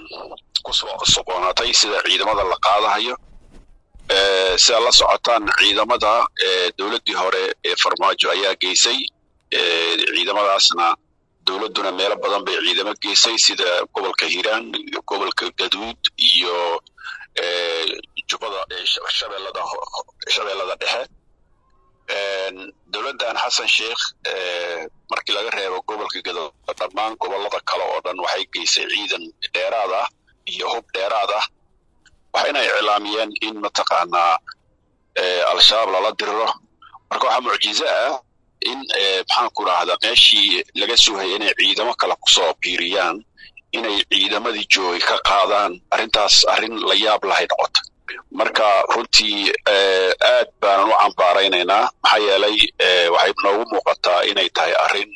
kusoo soqoonatay sida ciidamada la qaadahayo sida la socotaan ciidamada dowladdii hore ee farmaajo ayaa geysay ciidamadaasna dowladduna meelo badan bay ciidamo geysay sida gobolka hiiraan iyo gobolka gaduud iyo jubbada shabeellada shabeellada dhexe dowladdan xasan sheikh markii laga reebo gobolka gaduud dhammaan gobollada kale oo dhan waxay geysay ciidan dheeraad ah iyo hub dheeraad ah waxayna iclaamiyeen in mataqaanaa al-shabaab lala diriro marka waxaa mucjizo ah in maxaanku rahdaa meeshii laga sugayay inay ciidamo kale kusoo biiriyaan inay ciidamadii joogay ka qaadaan arrintaas arrin la yaab lahay noqota marka runtii aad baanan u cambaaraynaynaa maxaa yeelay waxay noogu muuqataa inay tahay arrin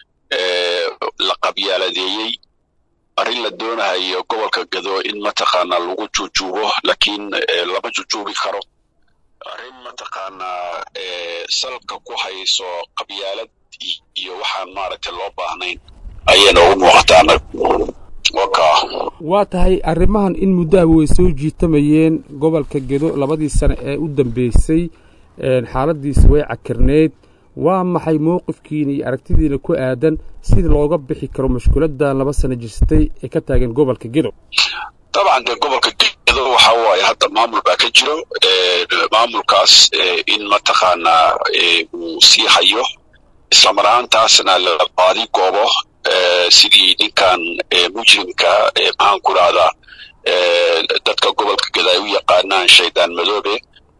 la qabyaaladeeyey arrin la doonahayo gobolka gado in mataqaanaa lagu jujuubo laakiin lama jujuubi karo arrin mataqaanaa salka ku hayso qabyaalad iyo waxaan maaragtay loo baahnayn ayay noogu muuqataa annaga waa tahay arrimahan in muddaha way soo jiitamayeen gobolka gedo labadii sane ee u dambeysay xaaladiisa way cakirneyd waa maxay mowqifkiina iyo aragtidiina ku aadan sida looga bixi karo mashkuuladan laba sano jirsatay ee ka taagan gobolka gedo dabcan dee gobolka gedo waxa waaye hadda maamul baa ka jiro maamulkaas in mataqaanaa uu sii hayo islamar ahaantaasna la baadi goobo sidii ninkan mujrimka maxaan ku rahdaa dadka gobolka geda ay u yaqaanaan shaydaan madoobe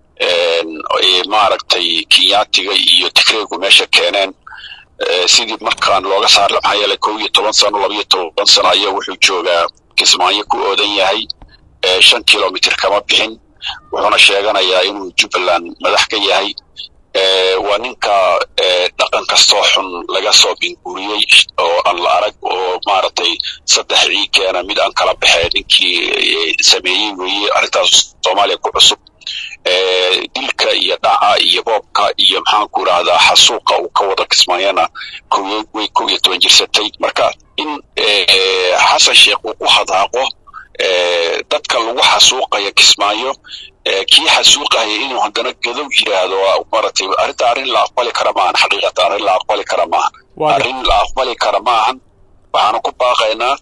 maaragtay kinyaatiga iyo tigreegu meesha keeneen sidii markaan looga saar maxaa yeelay kow iyo toban sano laba iyo toban sano ayaa wuxuu joogaa kismaayo ku oodan yahay shan kilomitr kama bixin wuxuuna sheeganayaa inuu jubbaland madax ka yahay waa ninka dhaqan kastoo xun laga soo binguuriyey oo aan la arag oo maaragtay saddex cii keena mid aan kala baxee ninkii sameeyey weeye arrintaas soomaaliya ku cusub dilka iyo dhaca iyo boobka iyo maxaanku rahdaa xasuuqa uu ka wada kismaayana way kow iyo toban jirsatay marka in xasan sheekh uu ku hadaaqo dadka lagu xasuuqaya kismaayo kii xasuuqaya inuu haddana gadow yidhaahdo maratay arrinta arrin la aqbali kara maahan xaqiiqata arrin la aqbali kara maahan arrin la aqbali kara maahan waxaanu ku baaqaynaa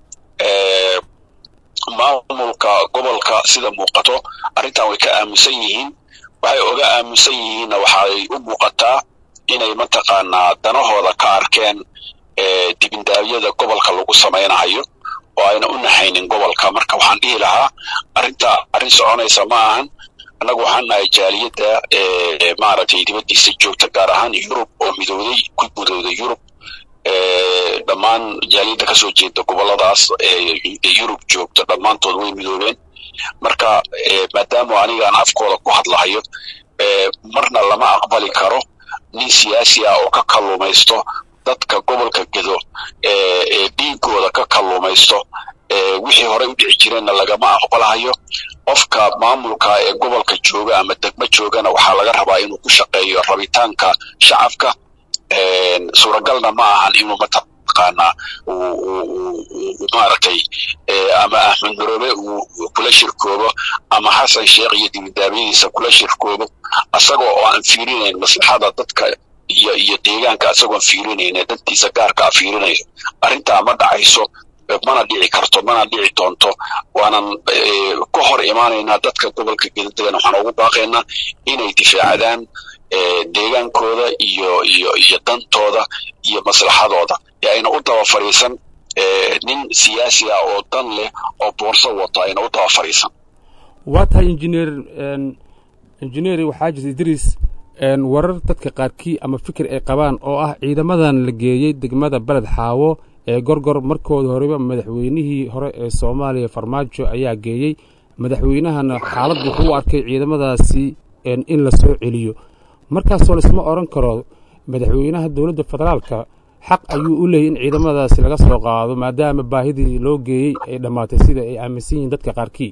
maamulka gobolka sida muuqato arrintan way ka aamusan yihiin waxay oga aamusan yihiinna waxay u muuqataa inay mataqaanaa danahooda ka arkeen dibindaabyada gobolka lagu samaynahayo oo ayna u naxaynin gobolka marka waxaan dhihi lahaa arrinta arrin soconaysa ma ahan annagu waxaan nahay jaaliyadda maaragtay dibaddiisa joogta gaar ahaan yurub oo midowday ku midowday yurub dhammaan jaaliyadda kasoo jeeda goboladaas yurub joogta dhammaantood way midoobeen marka maadaama anigaan afkooda ku hadlahayo marna lama aqbali karo nin siyaasi ah oo ka kalluumaysto dadka gobolka gedo ee dhiigooda ka kalluumaysto wixii horey u dhici jireenna lagama aqbalahayo qofka maamulka ee gobolka jooga ama degmo joogana waxaa laga rabaa inuu ku shaqeeyo rabitaanka shacabka suuragalna ma ahan inuu mataqaanaa maaragtay ama axmed maroobe uu kula shirkoobo ama xasan sheekh iyo dibidaabyadiisa kula shirkoobo asagoo oo aan fiirinayn maslaxada dadka iyo iyo deegaanka asagoon fiirinayn dantiisa gaarka a fiirinayo arrintaa ma dhacayso mana dhici karto mana dhici doonto waanan ka hor imaanaynaa dadka gobolka gedadegan waxaan ugu baaqaynaa inay difaacdaan deegaankooda iyo iyo iyo dantooda iyo maslaxadooda ee ayna u daba fadhiisan nin siyaasi ah oo dan leh oo boorso wato ayna u daba fadhiisan waa tahay injineer injineeri waxaa jirta idriis warar dadka qaarkii ama fikir ay qabaan oo ah ciidamadan la geeyey degmada beled xaawo ee gorgor markooda horeba madaxweynihii hore ee soomaaliya farmaajo ayaa geeyey madaxweynahana xaalad wuxuu u arkay ciidamadaasi in la soo celiyo markaasoo laisma odhan karo madaxweynaha dowladda federaalka xaq ayuu u leeyay in ciidamadaasi laga soo qaado maadaama baahidii loo geeyey ay dhammaatay sida ay aaminsan yihiin dadka qaarkii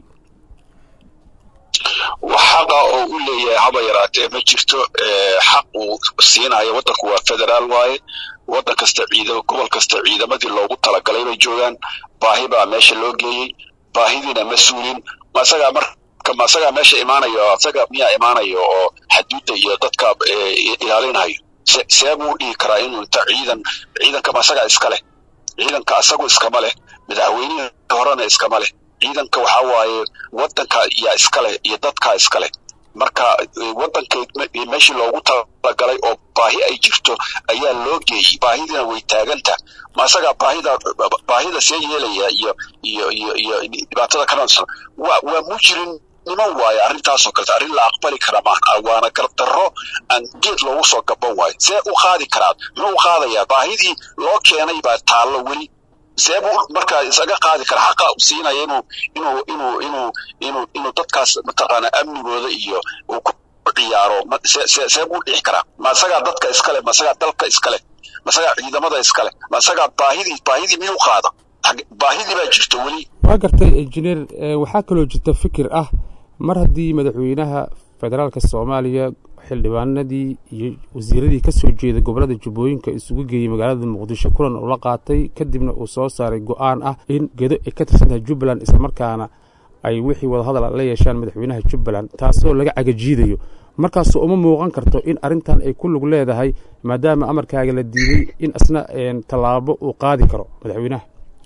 wax xaqa oo u leeyahay haba yaraatee ma jirto xaq uu siinayo waddanku waa federaal waaye waddan kasta ciidamo gobol kasta ciidamadii loogu talagalay bay joogaan baahi baa meesha loo geeyey baahidiina ma suulin ma isagaa marka ma isagaa meesha imaanayo isaga miyaa imaanayo oo xaduudda iyo dadka ilaalinayo see buu dhihi karaa inuu inta ciidan ciidanka ma isagaa iska leh ciidanka isagu iskama leh madaxweynihii horena iskama leh ciidanka waxaa waaye waddanka yaa iska leh iyo dadkaa iska leh marka waddanka meeshii loogu talagalay oo baahi ay jirto ayaa loo geeyey baahidina way taaganta ma isagaa baahida baahida see yeelaya iyo iyo iyo iyo dhibaatada ka noolsan waa waa mujrim niman waaye arrintaasoo kaleta arrin la aqbali kara maaha waana gardarro aan geed loogu soo gaban waayo see u qaadi karaa muxuu u qaadayaa baahidii loo keenay baa taallo weli see buu markaa isaga qaadi kara xaqa siinaya inuu inuu inuu inuu inuu inuu dadkaas mataqaana amnigooda iyo uu ku ciyaaro see buu dhixi karaa ma isagaa dadka iskale ma isagaa dalka iskale ma isagaa ciidamada iskale ma isagaa baahidii baahidii miyuu qaada baahidii baa jirto weli waa gartay injineer waxaa kaloo jirta fikir ah mar haddii madaxweynaha federaalka soomaaliya xildhibaanadii iyo wasiiradii ka soo jeeda gobollada jubbooyinka isugu geeyey magaalada muqdisho kulan uu la qaatay kadibna uu soo saaray go-aan ah in gedo ay ka tirsan tahay jubbaland islamarkaana ay wixii wadahadal la yeeshaan madaxweynaha jubbaland taasoo laga cagajiidayo markaasoo uma muuqan karto in arrintan ay ku lug leedahay maadaama amarkaaga la diiday in isna tallaabo uu qaadi karo madaxweynaha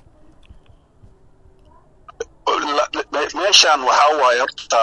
meeshan waxaa waaye horta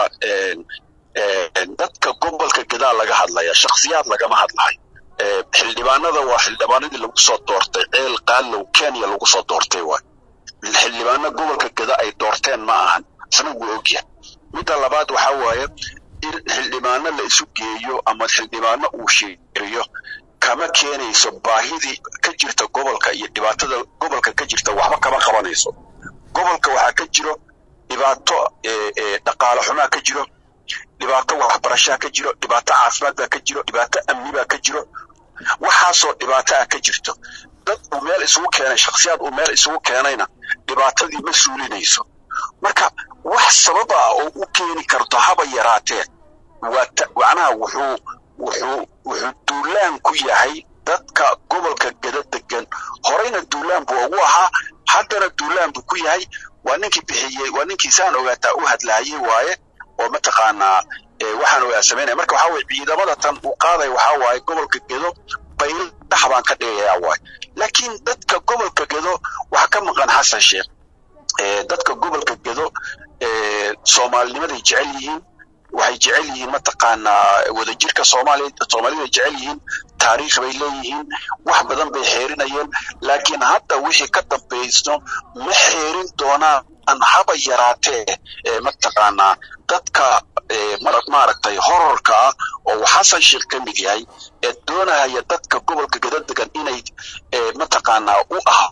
dadka gobolka gadaa laga hadlaya shakhsiyaad lagama hadlahay xildhibaanada waa xildhibaanadii lagu soo doortay ceel qaalow kenya lagu soo doortay waay xildhibaano gobolka gada ay doorteen ma ahan isna wuu ogyahay midda labaad waxaa waaye in xildhibaano la isu geeyo ama xildhibaano uu sheeriyo kama keenayso baahidii ka jirta gobolka iyo dhibaatada gobolka ka jirta waxba kama qabanayso gobolka waxaa ka jiro dhibaato dhaqaale xumaa ka jiro dhibaato waxbarashaa ka jiro dhibaato caafimaad baa ka jiro dhibaato amni baa ka jiro waxaasoo dhibaato ah ka jirto dad uu meel isugu keenay shakhsiyaad uu meel isugu keenayna dhibaatadii ma suulinayso marka wax sabab ah oo u keeni karto haba yaraatee waa macnaha wuxuu wuxuu wuxuu duulaan ku yahay dadka gobolka gada degan horeyna duulaan buu ugu ahaa haddana duulaan buu ku yahay waa ninkii bixiyey waa ninkii saan ogaataa u hadlaayey waaye oo mataqaanaa waxaan ogaa samaynaya marka waxaa weye ciidamada tan uu qaaday waxaa waaye gobolka gedo bayl dhax baan ka dhigayaa waaye laakiin dadka gobolka gedo waxaa ka maqan xasan sheekh dadka gobolka gedo soomaalinimaday jecel yihiin waxay jecel yihiin mataqaanaa wadajirka soomaaliya soomaalida jecel yihiin taariikh bay leeyihiin wax badan bay xeerinayeen laakiin hadda wixii ka dambayso ma xeerin doonaan haba yaraatee mataqaanaa dadka maaragtay horarka ah oo xasan sheekh ka mid yahay ee doonaya dadka gobolka gada degan inay mataqaanaa u ah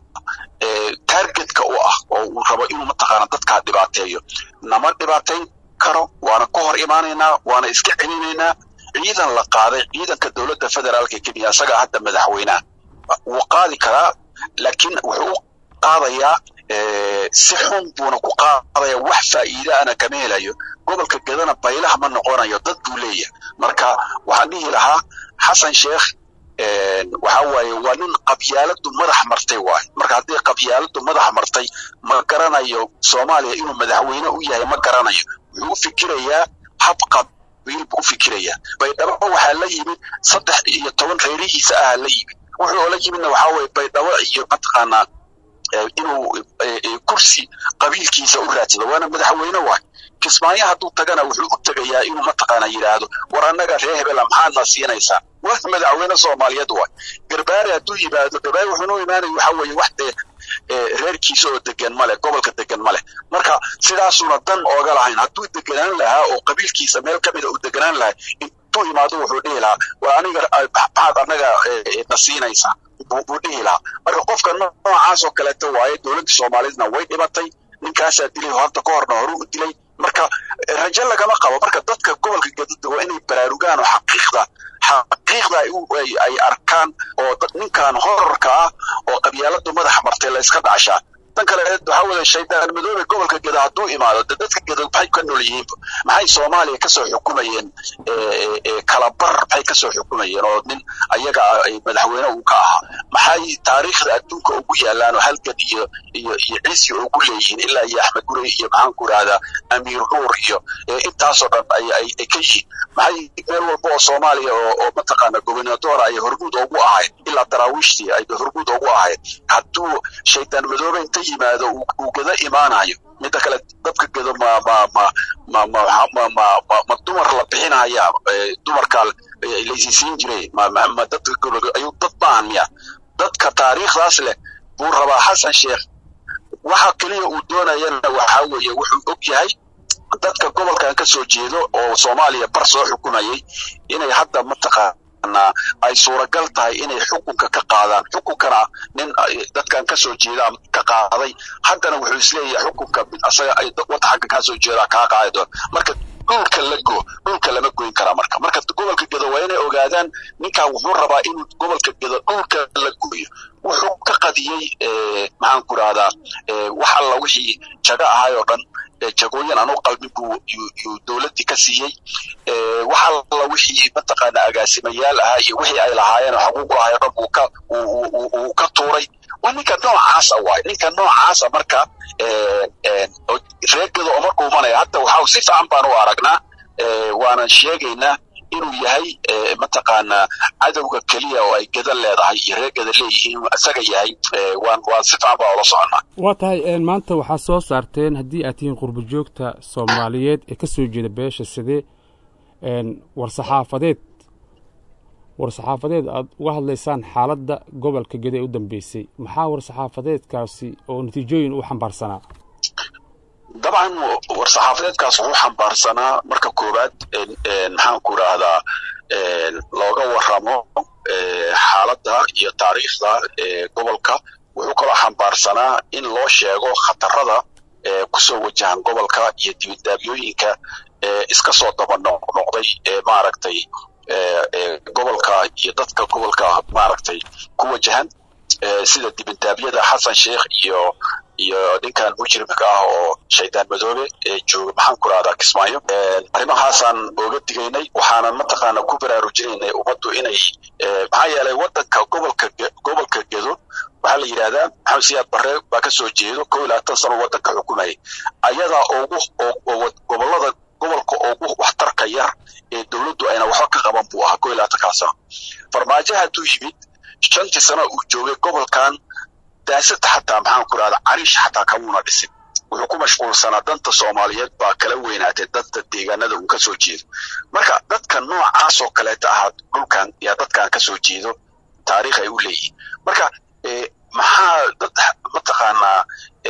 targetka u ah oo uu rabo inuu mataqaanaa dadkaa dhibaateeyo nama dhibaateyn karo waana ka hor imaanaynaa waana iska celinaynaa ciidan la qaaday ciidanka dowladda federaalka kenya isagaa hadda madaxweynaha wuu qaadi karaa laakiin wuxuu u qaadayaa si xun buuna ku qaadaya wax faa'iida ana kama helayo gobolka gadana baylaha ma noqonayo dad buu leeyahay marka waxaan dhihi lahaa xasan sheekh waxa waaye waa nin qabyaaladu madax martay waaye marka haddii qabyaaladu madax martay ma garanayo soomaaliya inuu madaxweyne u yahay ma garanayo wuxuu u fikirayaa hab qabiil buu u fikirayaa baydhabo waxaa la yimid saddex iyo toban reerihiisa ahaa la yimid wuxuu oola yimidna waxaa waye baydhabo iyo mataqaanaa inuu kursi qabiilkiisa u raadsado waana madaxweyne waay kismaayo hadduu tagana wuxuu u tegayaa inuu mataqaana yidhaahdo war annaga reer hebela maxaadna siinaysaa waa madaxweyne soomaaliyeed waay garbaare hadduu yimaado garbaare wuxuunu imaanaya waxa weeye wax dee reerkiisa oo degan male gobolka degan male marka sidaasuuna dan ooga lahayn hadduu deganaan lahaa oo qabiilkiisa meel ka mida uu deganaan lahaa intuu imaado wuxuu dhihi lahaa waa aniga maxaad annaga na siinaysaa buu dhihi lahaa marka qofka noocaas oo kaleeto waaye dowladda soomaaliyeedna way dhibatay ninkaasaa dilay horta ka horna horu u dilay marka rajo lagama qabo marka dadka gobolka gadada waa inay baraarugaan oo xaqiiqda xaqiiqda ay arkaan oo ninkan horarka ah oo qabyaaladu madaxa martay la iska dhacshaa tan kale waxaa weeye shaydaan madoobe gobolka geda hadduu imaado de dadka geda maxay ka nool yihiin maxay soomaaliya kasoo xukumayeen kalabar maxay kasoo xukumayeen oo nin ayaga madaxweyne uu ka ahaa maxay taariikhda adduunka ugu yaalaan oo halgan iyo iyo iyo ciisi ugu leeyihiin ilaa iyo axmed gurey iyo maxaan ku idhahdaa amiir nuur iyo intaasoo dhan ay ay ka yihiin maxay meel walba oo soomaaliya oo oo mataqaana gobernador ay hormuud ugu ahayd ilaa daraawiishtii ay hormuud ugu ahayd hadduu shaydaan madoobe inta yimaado uu geda imaanayo midda kale dadka gedo ma ma ma ma ma ma ma ma ma dumar la bixinaya dumarka laysiisiin jiray ma ma dadka ayuu dad baan miya dadka taariikhdaas leh buu rabaa xasan sheekh waxa keliya uu doonayana waxaa weeye wuxuu og yahay dadka gobolkan ka soo jeedo oo soomaaliya bar soo xukumayay inay hadda mataqaanaa ay suuragal tahay inay xukunka ka qaadaan xukunkana nin dadkan ka soo jeedaan ka qaaday haddana wuxuu isleeyahay xukunka asaga ay wadda xagga kaa soo jeedaa kaa qaadi doon marka dhulka la go dhulka lama goyn karaa marka marka gobolka gedo waa inay ogaadaan ninkan wuxuu rabaa inuu gobolka gedo dhulka la gooyo wuxuu ka qadiyey maxaan ku rahdaa wax alla wixii jago ahay oo dhan jagooyin aan u qalbin buu yuu dowladdii ka siiyey wax alla wixii mataqaana agaasimayaal ahaa iyo wixii ay lahaayeen oo xaquuq lahaay o dhan buu ka uu ka tuuray waa ninka noocaasa waay ninka noocaasa marka reegada oo markuu imanaya hadda waxa si fiican baan u aragnaa waanan sheegaynaa inuu yahay mataqaanaa cadowga keliya oo ay geda leedahay iyo reegada leeyihiin inuu isaga yahay waan waan si fiican baa ula soconnaa waa tahay maanta waxaa soo saarteen haddii aad tihiin qurbo joogta soomaaliyeed ee ka soo jeeda beesha sidee war-saxaafadeed war-saxaafadeed aad uga hadlaysaan xaaladda gobolka geda ee u dambeysay maxaa war-saxaafadeedkaasi oo natiijooyin u xambaarsanaa dabcan war-saxaafadeedkaas wuxuu xambaarsanaa marka koowaad maxaan ku idhaahdaa looga waramo xaaladda iyo taariikhda gobolka wuxuu kaloo xambaarsanaa in loo sheego khatarada kusoo wajahan gobolka iyo dibidaabyooyinka iska soo daba noqnoqday ee maaragtay gobolka iyo dadka gobolka maaragtay ku wajahan sida dibindaabyada xasan sheekh iyo iyo ninkan mujrimka ah oo shaydaan madoobe ee jooga maxaan ku rahdaa kismaayo arrimahaasaan ooga digaynay waxaanan mataqaana ku baraarujinaynay ummaddu inay maxaa yeelay waddanka gobolka gobolka gedo waxaa la yidhahdaa maxamed siyaad barre baa ka soo jeedo kow iyo labaatan sano waddanka xukumayay ayadaa ugu gobollada gobolka ugu waxtarka yar ee dowladdu ayna waxba ka qaban buu ahaa kow iyo labaatankaa sano farmaajo hadduu yimid shantii sano uu joogay gobolkan daasada xataa maxaan ku rahda cariish xataa kamuuna dhisin wuxuu ku mashquulsanaa danta soomaaliyeed baa kala weynaatay danta deegaanada uu ka soo jeedo marka dadka noocaasoo kaleeta ahaa dhulkan yaa dadkan ka soo jeedo taariikh ay u leeyihiin marka maxaa dad mataqaanaa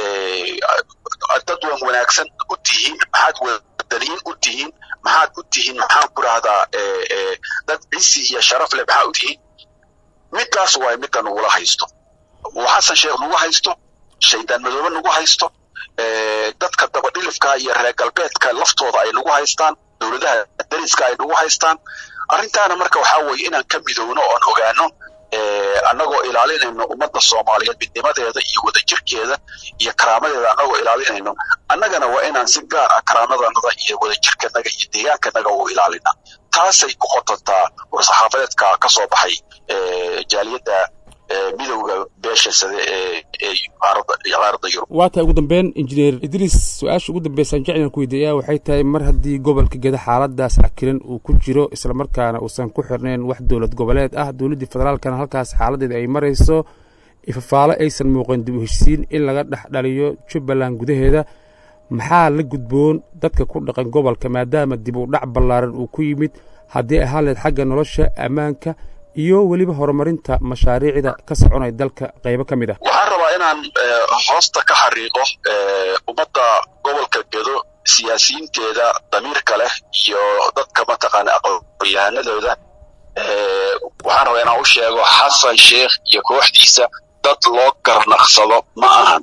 dad wan wanaagsan u tihiin maxaad wadaniyiin u tihiin maxaad u tihiin maxaan ku rahdaa dad cisi iyo sharaf leh maxaa u tihiin middaas waay midda nagula haysto uu xasan sheekh nagu haysto shaydaan madoobe nagu haysto dadka dabadhilifka iyo reer galbeedka laftooda ay nagu haystaan dowladaha dariska ay nagu haystaan arrintaana marka waxaa weeye inaan ka midowno oon ogaano annagoo ilaalinayno ummadda soomaaliyeed midnimadeeda iyo wadajirkeeda iyo karaamadeeda annagoo ilaalinayno annagana waa inaan si gaar ah karaamadanaga iyo wadajirkanaga iyo deegaankanaga u ilaalina taasay ku qotontaa war-saxaafadeedka ka soo baxay jaaliyadda midowda beesha sade ee qaaradda yurub waa tahay ugu dambeyn injineer idriis su-aasha ugu dambeysaan jeclan ku weydiiyaa waxay tahay mar haddii gobolka geda xaaladaas cakiran uu ku jiro islamarkaana uusan ku xirnayn wax dowlad goboleed ah dowladdii federaalkana halkaas xaaladeeda ay marayso ifafaalo aysan muuqan dib u heshisiin in laga dhex dhaliyo jubbaland gudaheeda maxaa la gudboon dadka ku dhaqan gobolka maadaama dib u dhac ballaaran uu ku yimid haddii ahaan leed xagga nolosha ammaanka iyo weliba horumarinta mashaariicda ka soconaya dalka qaybo ka mid ah waxaan rabaa inaan hoosta ka xariiqo ummadda gobolka gedo siyaasiyiinteeda damiirka leh iyo dadka mataqaana aqoon-yahanadooda waxaan rabaa inaan u sheego xasan sheekh iyo kooxdiisa dad loo garnaqsado ma ahan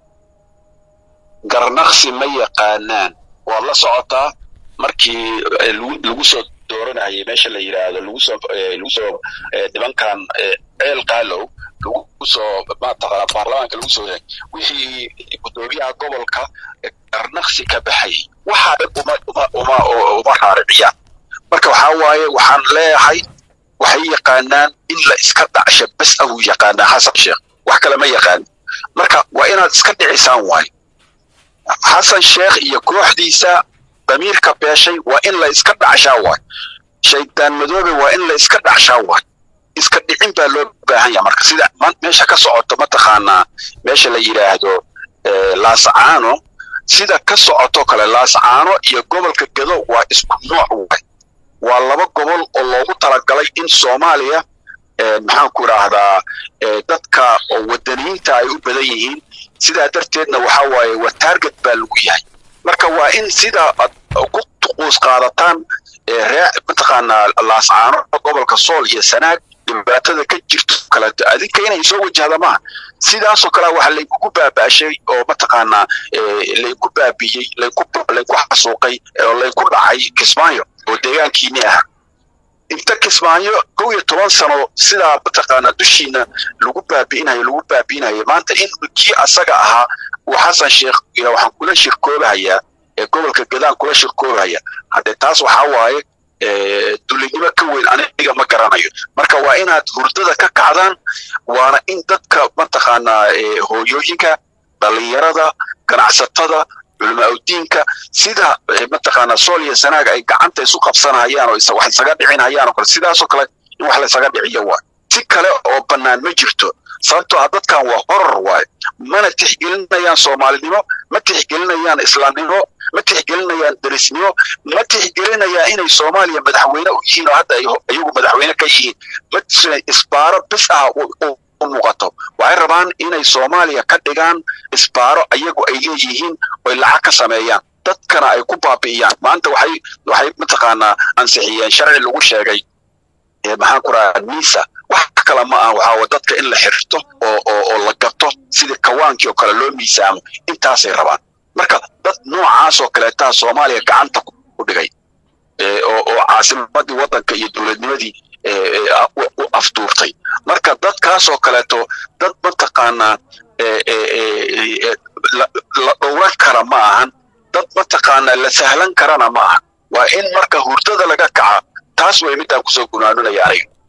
garnaqsi ma yaqaanaan waad la socotaa markii lagu soo dooranayay meesha la yidhaahdo lagu soo lagu soo nimankan ceel qaalow lagu soo mataqaana baarlamaanka lagu soo yahay wixii guddoomiyaha gobolka qarnaqsi ka baxay waxaa uma uma uma uma raariciyaan marka waxaa waaye waxaan leeyahay waxay yaqaanaan in la iska dhacsha bes ahuu yaqaanaa xasan sheekh wax kale ma yaqaan marka waa inaad iska dhicisaan waaye xasan sheekh iyo kooxdiisa damiirka beeshay waa in la iska dhacshaa waaye shaydaan madoobe waa in la iska dhacshaa waaye iska dhicin baa loo baahan yaha marka sida meesha ka socoto mataqaanaa meesha la yidhaahdo laascaano sida ka socoto kale laascaano iyo gobolka gedo waa isku nooc waay waa laba gobol oo loogu talagalay in soomaaliya maxaan ku idhaahdaa dadka oo wadaniyiinta ay u badan yihiin sidaa darteedna waxaa waaye waa taarget baa lagu yahay marka waa in sida ad ku tuquus qaadataan ree mataqaanaa laascaano gobolka sool iyo sanaag dhibaatada ka jirto kaleeto adinka inay soo wajahda maaha sidaasoo kale waxa laykugu baaba'shay oo mataqaanaa layku baabiyey layku layku xasuuqay oo layku dhacay kismaayo oo deegaankiini ah inta kismaayo kow iyo toban sano sidaa mataqaanaa dushiina lagu baabi'inayo lagu baabi'inayo maanta in kii asaga ahaa uu xasan sheekh waxaan kula shirkoobahayaa ee gobolka gadaan kula shirkoobahaya haddee taas waxaa waaye dulinimo ka weyn aniga ma garanayo marka waa inaad hurdada ka kacdaan waana in dadka mataqaanaa hooyooyinka dhalinyarada ganacsatada culamaaudiinka sida mataqaanaa sool iyo sanaag ay gacanta isu qabsanayaan oo wax isaga dhicinayaan oo kale sidaasoo kale in wax la isaga dhiciyo waay si kale oo bannaan ma jirto sababtoo ah dadkan waa horor waaye mana tixgelinayaan soomaalinimo ma tixgelinayaan islaamnimo ma tixgelinayaan derisnimo ma tixgelinayaan inay soomaaliya madaxweyne u yihiin oo hadda iyagu madaxweyne ka yihiin ma isbaaro bis ah u muuqato waxay rabaan inay soomaaliya ka dhigaan isbaaro iyagu ay leeyihiin oy lacag ka sameeyaan dadkana ay ku baabi'iyaan maanta waxay waxay mataqaanaa ansixiyeen sharci lagu sheegay maxaan ku rahaa nisa wax kale ma aha waxaa dadka in la xirto oo oo oo la gato sidii kawaankii oo kale loo miisaamo intaasay rabaan marka dad noocaas oo kaleetaa soomaaliya gacanta ku dhigay oo oo caasimadii waddanka iyo dowladnimadii u afduurtay marka dadkaasoo kaleeto dad mataqaanaa la dhowran kara ma ahan dad mataqaanaa la sahlan karana ma ahan waa in marka hurdada laga kaca taas way midaan kusoo gunaanunaya aniga